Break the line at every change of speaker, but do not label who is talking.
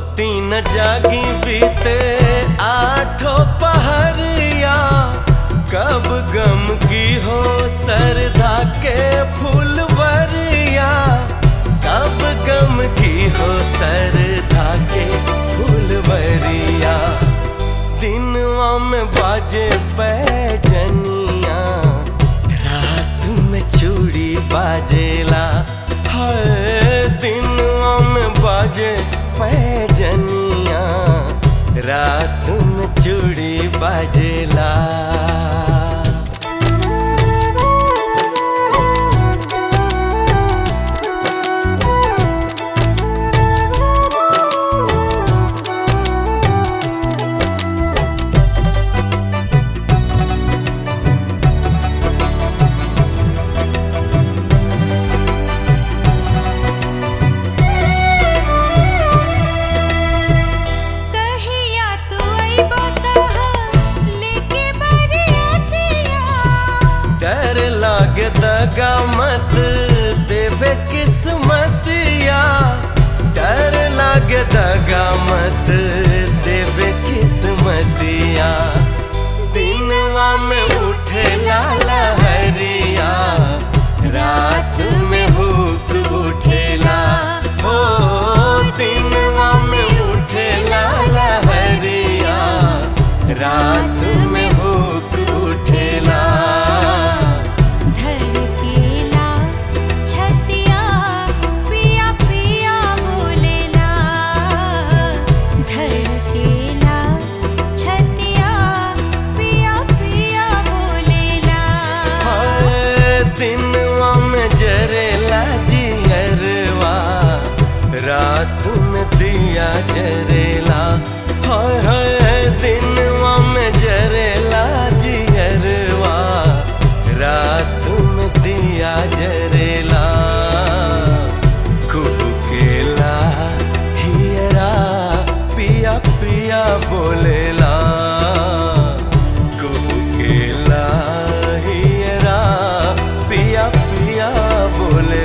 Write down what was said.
सूती न जागी बीते आठों पहरिया कब गम की हो सरधा के फूलवरिया कब गम की हो सरधा के फूलवरिया दिनवा में बाजे पैजनिया रात में चूड़ी बाजेला है दिनवा में बाजे पैजनिया रात में चूड़ी बाजेला
कहिया तू अइबा कहा लेके बरियातिया
डर लागे दगा मत देवे किस्मतिया डर लागे दगा मत देवे किस्मतिया दिनवा में उठे लहरिया रात में भूख उठेला हो दिनवा में उठे लहरिया रात में भूख उठेला
धड़केला छतिया पिया पिया बोलेला धड़केला छतिया पिया पिया बोलेला
हाय, दिनवा में जरेला जियरवा रात में दिया जरेला हाय हाय दिनवा में जरेला जियरवा रात में दिया जरेला कुकेला हियरा पिया पिया बोलेला कुकेला हियरा पिया पिया बोले